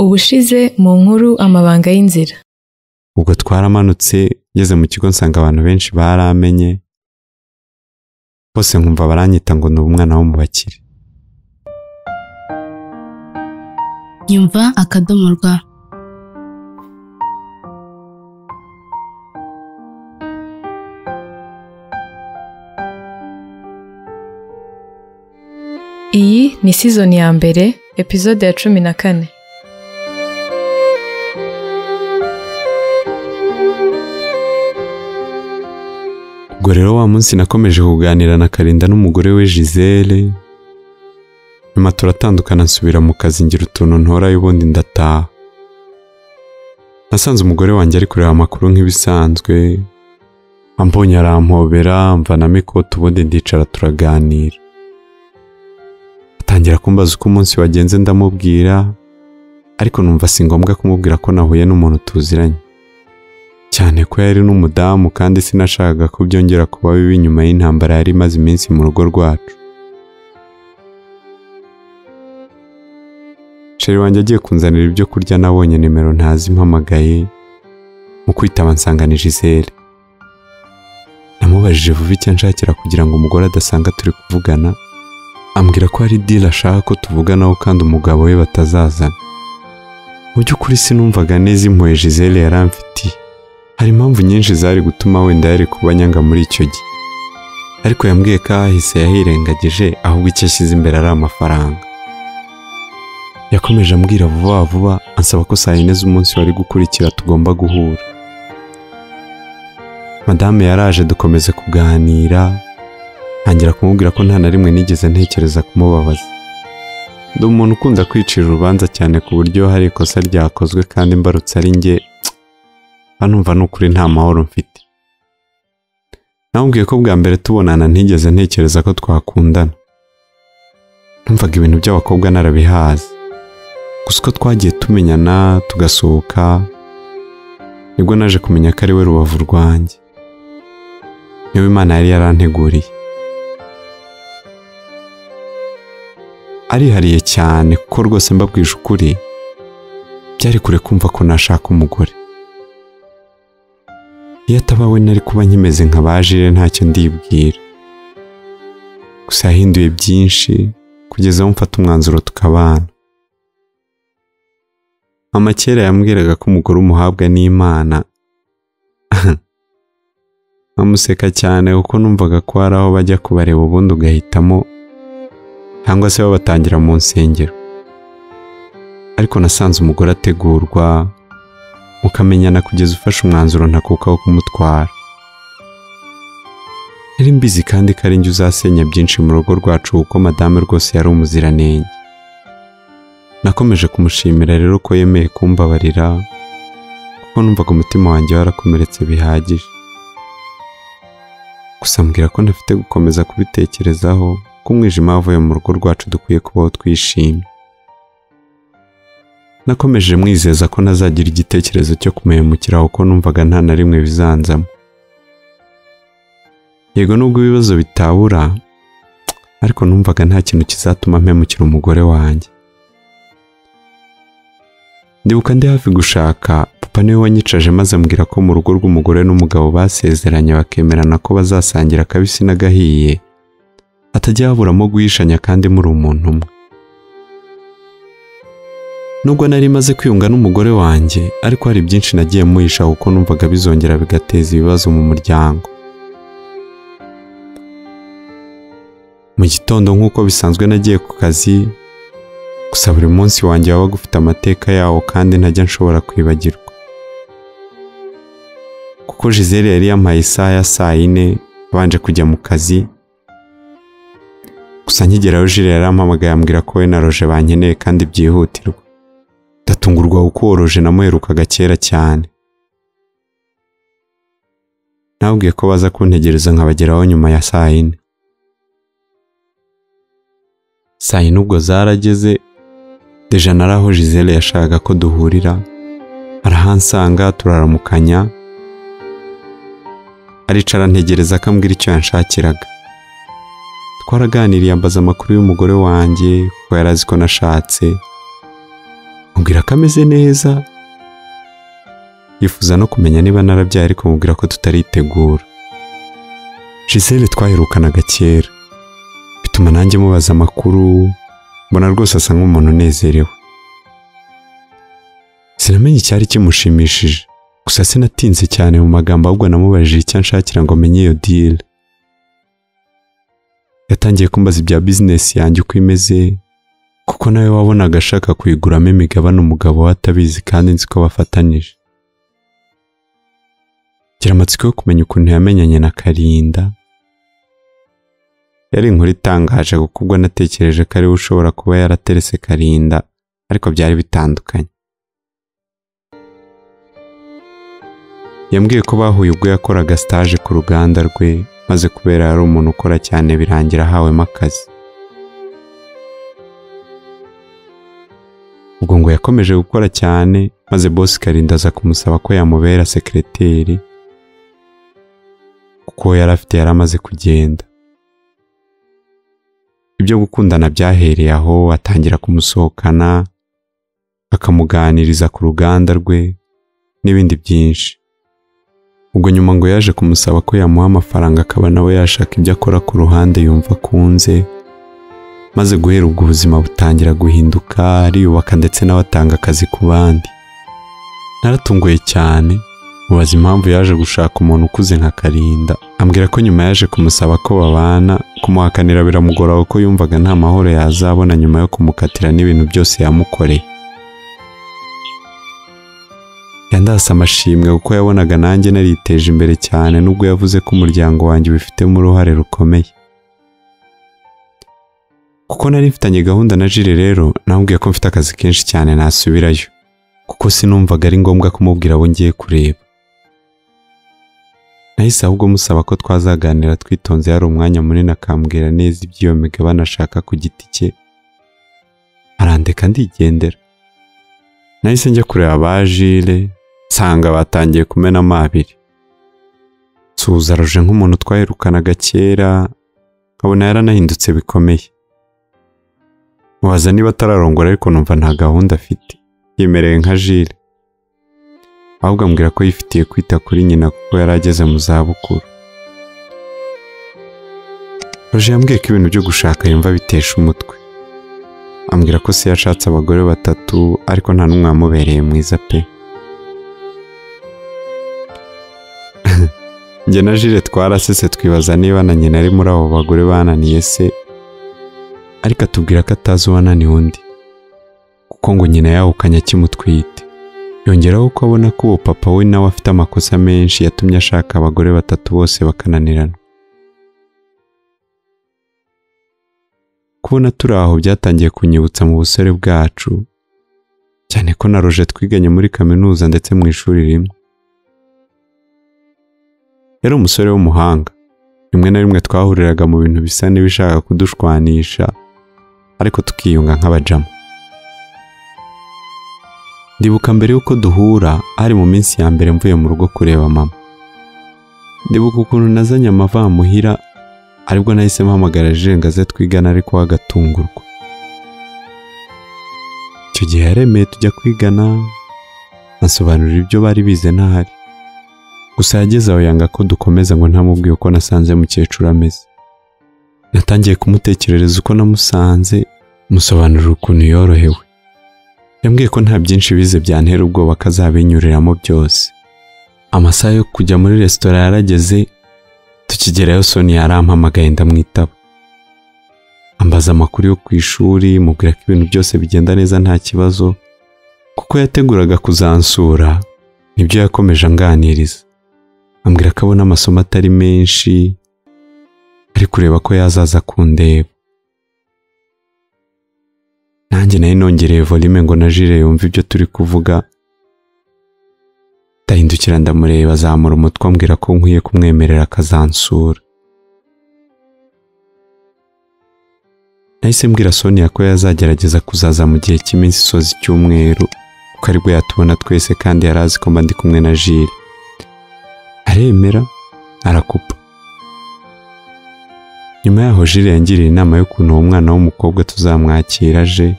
ubushize mu nkuru amabanga y'inzira ubwo twaramanutse ngeze mu kigo nsanga abantu benshi baramenye bose nkumva baranyita ngo ni umwana wo mu bakire nyumva akadomo rwa iyi ni season ya mbere episode ya cumi na kane ubwo rero wa munsi nakomeje kuganira na karinda n'umugore we gisele nyuma turatandukana nsubira mu kazi ngira utuntu ntorayo ubundi ndataha nasanze umugore wanjye ari kureba amakuru nk'ibisanzwe ambonye arampobera mvanamo ikote ubundi ndicara turaganira atangira kumbaza uko umunsi wagenze ndamubwira ariko numva si ngombwa kumubwira ko nahuye n'umuntu tuziranye cyane ko yari n'umudamu kandi sinashakaga ko byongera kuba bibi nyuma y'intambara yari imaze iminsi mu rugo rwacu sheri wanjye agiye kunzanira ibyo kurya nabonye nimero ntazi mpamagaye mu kwitaba nsanganije izere namubajije vuba icyo nshakira kugira ngo umugore adasanga turi kuvugana ambwira ko hari diri ashaka ko tuvuganaho kandi umugabo we batazazana mu by'ukuri sinumvaga neza impuhwe Gisele yaramfitiye hari impamvu nyinshi zari gutuma wenda yari kuba nyanga muri icyo gihe ariko yambwiye ko ahahise yahirengagije ahubwo icyo ashyize imbere ari amafaranga yakomeje ambwira vuba vuba ansaba ko saa yine z'umunsi wari gukurikira tugomba guhura madame yaraje dukomeza kuganira ntangira kumubwira ko nta na rimwe nigeze ntekereza kumubabaza ndi umuntu ukunda kwicira urubanza cyane ku buryo hari ikosa ryakozwe kandi mbarutse ari njye hano numva ni ukuri nta mahoro mfite namubwiye ko bwa mbere tubonana ntigeze ntekereza ko twakundana numvaga ibintu by'abakobwa narabihazi gusa uko twagiye tumenyana tugasohoka nibwo naje kumenya ko ari we rubavu rwanjye niwe imana yari yaranteguriye arihariye cyane kuko rwose mbabwije ukuri byari kure kumva ko nashaka umugore iyo ataba we nari kuba nkimeze nka bajire ntacyo ndibwira gusa yahinduye byinshi kugeza aho mfata umwanzuro tukabana mama kera yambwiraga ko umugore umuhabwa n'imana nkamuseka cyane kuko numvaga ko hari aho bajya kubareba ubundi ugahitamo cyangwa se babatangira mu nsengero ariko nasanze umugore ategurwa mukamenyana kugeza ufashe umwanzuro ntakuka wo kumutwara nari mbizi kandi ko ari njye uzasenya byinshi mu rugo rwacu kuko madame rwose yari umuziranenge nakomeje kumushimira rero ko yemeye kumbabarira kuko numvaga umutima wanjye warakomeretse bihagije gusa mbwira ko ntafite gukomeza kubitekerezaho ko umwijima wavuye mu rugo rwacu dukwiye kubaho twishimye nakomeje mwizeza ko nazagira igitekerezo cyo kumuhemukira kuko numvaga nta na rimwe bizanzamo yego nubwo ibibazo bitabura ariko numvaga nta kintu kizatuma mpemukira umugore wanjye ndibuka ndi hafi gushaka papa niwe wanyicaje maze ambwira ko mu rugo rw'umugore n'umugabo basezeranye bakemerana ko bazasangira akabisi n'agahiye hatajya haburamo guhishanya kandi muri umuntu umwe nubwo nari maze kwiyunga n'umugore wanjye ariko hari byinshi nagiye muhisha kuko numvaga bizongera bigateza ibibazo mu muryango mu gitondo nk'uko bisanzwe nagiye ku kazi gusa buri munsi wanjye wabaga ufite amateka yawo kandi ntajya nshobora kwibagirwa kuko Gisele yari yampaye isaha ya saa yine abanje kujya mu kazi gusa nkigeraho jire yarampamagaye ambwira ko we na roje bankeneye kandi byihutirwa ndatungurwa kuko uwo roje namuherukaga kera cyane nabwiye ko baza kuntegereza nkabageraho nyuma ya saa yine saa yine ubwo zarageze deja nari aho Gisele yashakaga ko duhurira arahansanga turaramukanya aricara ntegereza akambwira icyo yanshakiraga twaraganiriye ambaza amakuru y'umugore wanjye kuko yari azi ko nashatse mubwira ko ameze neza yifuza no kumenya niba narabyaye ariko mubwira ko tutaritegura Gisele twaherukanaga kera bituma nanjye mubaza amakuru mbona rwose asa nk'umuntu unezerewe sinamenye icyari kimushimishije gusa sinatinze cyane mu magambo ahubwo namubajije icyo anshakira ngo amenye iyo dile yatangiye kumbaza ibya bizinesi yanjye uko imeze kuko nawe wabonaga ashaka kuyiguramo imigabane umugabo we atabizi kandi nzi ko bafatanije gira amatsiko yo kumenya ukuntu yamenyanye na karinda yari inkuru itangaje kuko ubwo natekereje ko ariwe ushobora kuba yaraterese karinda ariko byari bitandukanye yambwiye ko bahuye ubwo yakoraga stage ku ruganda rwe maze kubera yari umuntu ukora cyane birangira ahawemo akazi ubwo ngo yakomeje gukora cyane maze boss karinda aza kumusaba ko yamubera sekereteri kuko uwo yari afite yari amaze kugenda ibyo gukundana byahereye aho atangira kumusohokana akamuganiriza ku ruganda rwe n'ibindi byinshi ubwo nyuma ngo yaje kumusaba ko yamuha amafaranga akaba nawe yashaka ibyo akora ku ruhande yumva akunze maze guhera ubwo ubuzima butangira guhinduka ariyubaka ndetse nawe atanga akazi ku bandi naratunguye cyane mubaza impamvu yaje gushaka umuntu ukuze nka Karinda ambwira ko nyuma yaje kumusaba ko babana kumuhakanira biramugora kuko yumvaga nta mahoro yazabona nyuma yo kumukatira n'ibintu byose yamukoreye yandasa amashimwe kuko yabonaga nanjye nariteje imbere cyane nubwo yavuze ko umuryango wanjye ubifitemo uruhare rukomeye kuko nari mfitanye gahunda na jire rero namubwiye ko mfite akazi kenshi cyane nasubirayo kuko sinumvaga ari ngombwa kumubwira abo ngiye kureba nahise ahubwo musaba ko twazaganira twitonze yari umwanya munini akambwira neza iby'iyo migabane ashaka ku giti cye arandeka ndigendera nahise njya kureba ba jire nsanga batangiye kumena amabiri nsuhuza ruje nk'umuntu twaherukanaga kera nkabona yaranahindutse bikomeye mubaza niba atararongora ariko numva nta gahunda afite yemereye nka jire ahubwo ambwira ko yifitiye kwita kuri nyina kuko yari ageze mu zabukuru roje yambwiye ko ibintu byo gushaka yumva bitesha umutwe ambwira ko se yashatse abagore batatu ariko nta n'umwe wamubereye mwiza pe njye na jire twarasetse twibaza niba na nyina ari muri abo bagore bananiye se ariko atubwira ko atazi uwananiye undi kuko ngo nyina yahukanye akimutwite yongeraho ko abona ko uwo papa we nawe afite amakosa menshi yatumye ashaka abagore batatu bose bakananirana kubona turi aho byatangiye kunyibutsa mu busore bwacu cyane ko na roje twiganye muri kaminuza ndetse mu ishuri rimwe yari umusore w'umuhanga rimwe na rimwe twahuriraga mu bintu bisa n'ibishaka kudushwanisha ariko tukiyunga nk'abajamu ndibuka mbere y'uko duhura hari mu minsi ya mbere mvuye mu rugo kureba mama ndibuka ukuntu nazanye amavamuhira aribwo nahise mpamagara jirengaze twigana ariko we agatungurwa icyo gihe yaremeye tujya kwigana ansobanurira ibyo bari bize ntahari gusa yageze aho yanga ko dukomeza ngo ntamubwiye uko nasanze mukecuru ameze natangiye kumutekerereza uko namusanze musobanurira ukuntu yorohewe yambwiye ko nta byinshi bize byantera ubwoba ko azabinyuriramo byose amasaha yo kujya muri resitora yarageze tukigerayo soni yarampamagaye ndamwitaba ambaza amakuru yo ku ishuri mubwira ko ibintu byose bigenda neza nta kibazo kuko yateguraga kuzansura nibyo yakomeje anganiriza ambwira ko abona amasomo atari menshi ari kureba ko yazaza kundeba nanjye nayo nongereye volume ngo na jire yumve ibyo turi kuvuga ndahindukira ndamureba azamura umutwe ambwira ko nkwiye kumwemerera akazansura nahise mbwira Sonia ko yazagerageza kuzaza mu gihe cy'iminsi isoza icyumweru kuko aribwo yatubona twese kandi yari azi ko mba ndi kumwe na jire aremera arakupa nyuma yaho jire yangiriye inama y'ukuntu uwo mwana w'umukobwa tuzamwakira aje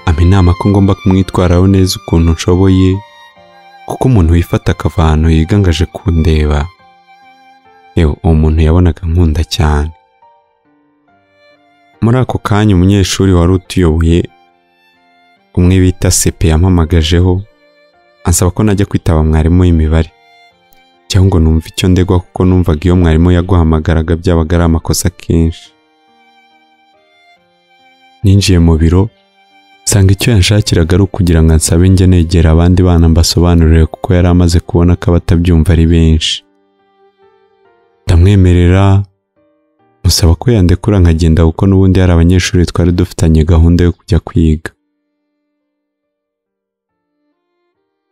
ampa inama ko ngomba kumwitwaraho neza ukuntu nshoboye kuko umuntu wifata akava ahantu yigangaje kundeba yewe uwo muntu yabonaga nkunda cyane muri ako kanya umunyeshuri wari utuyoboye umwe bita sepe yampamagajeho ansaba ko najya kwitaba mwarimu w'imibare cyangwa ngo numve icyo ndegwa kuko numvaga iyo mwarimu yaguhamagaraga byabaga ari amakosa kenshi ninjiye mu biro nsanga icyo yanshakiraga ari ukugira ngo ansabe njye negera abandi bana mbasobanurire kuko yari amaze kubona ko abatabyumva ari benshi ndamwemerera musaba ko yandekura nkagenda kuko n'ubundi hari abanyeshuri twari dufitanye gahunda yo kujya kwiga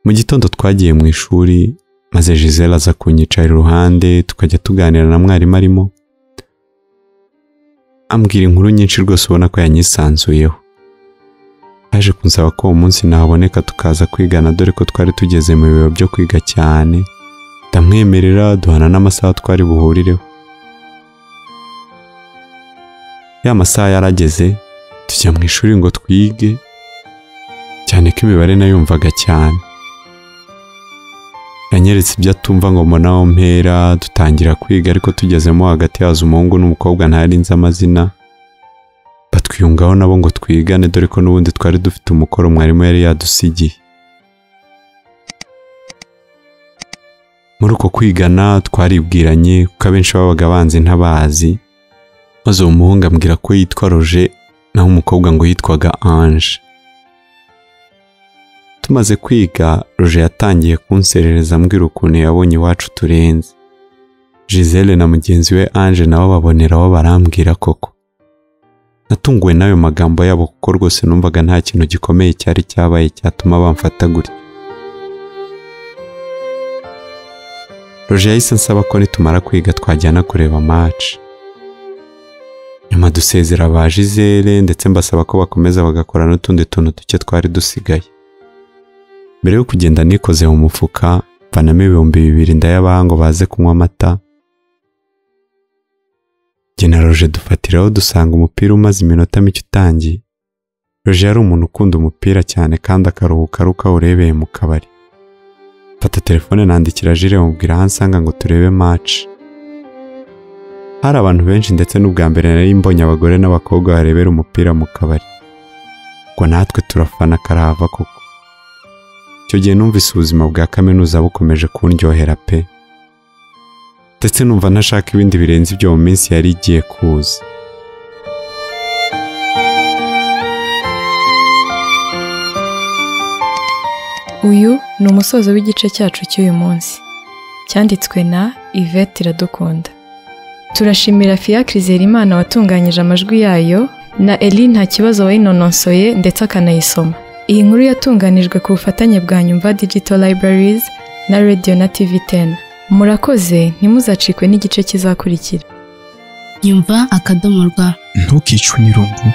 mu gitondo twagiye mu ishuri maze Giselle aza kunyicara iruhande tukajya tuganira na mwarimu arimo ambwira inkuru nyinshi rwose ubona ko yanyisanzuyeho yaje kunsaba ko uwo munsi naboneka tukaza kwigana dore ko twari tugeze mu bihe byo kwiga cyane ndamwemerera duhana n'amasaha twari buhurireho ya masaha yarageze tujya mu ishuri ngo twige cyane ko imibare nayumvaga cyane yanyeretse ibyo atumva ngo mbonaho mpera dutangira kwiga ariko tugezemo hagati haza umuhungu n'umukobwa ntari nzi amazina batwiyungaho nabo ngo twigane dore ko n'ubundi twari dufite umukoro mwarimu yari yadusigiye muri uko kwigana twaribwiranye kuko abenshi babaga banzi ntabazi maze uwo muhungu ambwira ko yitwa roje naho umukobwa ngo yitwaga anje tumaze kwiga roje yatangiye kunserereza ambwira ukuntu yabonye iwacu turenze Giselle na mugenzi we Ange nabo baboneraho barambwira koko natunguwe n'ayo magambo yabo kuko rwose numvaga nta kintu gikomeye cyari cyabaye cyatuma bamfata gutya roje yahise ansaba ko nitumara kwiga twajyana kureba match nyuma dusezera ba Giselle ndetse mbasaba ko bakomeza bagakora n'utundi tuntu duke twari dusigaye mbere yo kugenda nikoze mu mufuka mvanamo ibihumbi bibiri ndayabaha ngo baze kunywa amata Jye na roje dufatiraho dusanga umupira umaze iminota mike utangiye roje yari umuntu ukunda umupira cyane kandi akaruhuka ari uko awurebeye mu kabari mfata telefone nandikira jire mubwira aho ansanga ngo turebe match hari abantu benshi ndetse n'ubwa mbere nari mbonye abagore n'abakobwa barebera umupira mu kabari ubwo natwe turafana karahava koko icyo gihe numvise ubuzima bwa kaminuza bukomeje kundyohera pe ndetse numva ntashaka ibindi birenze ibyo mu minsi yari igiye kuza Uyu ni umusozo w'igice cyacu cy'uyu munsi. Cyanditswe na Yvette Iradukunda. Turashimira Fiacre Zerimana watunganyije amajwi yayo na Eli nta kibazo wayinononsoye ndetse akanayisoma. Iyi nkuru yatunganijwe ku bufatanye bwa Nyumva Digital Libraries na Radio na TV 10. Murakoze ntimuzacikwe n'igice kizakurikira. nyumva akadomo rwa ntukicwe n'irungu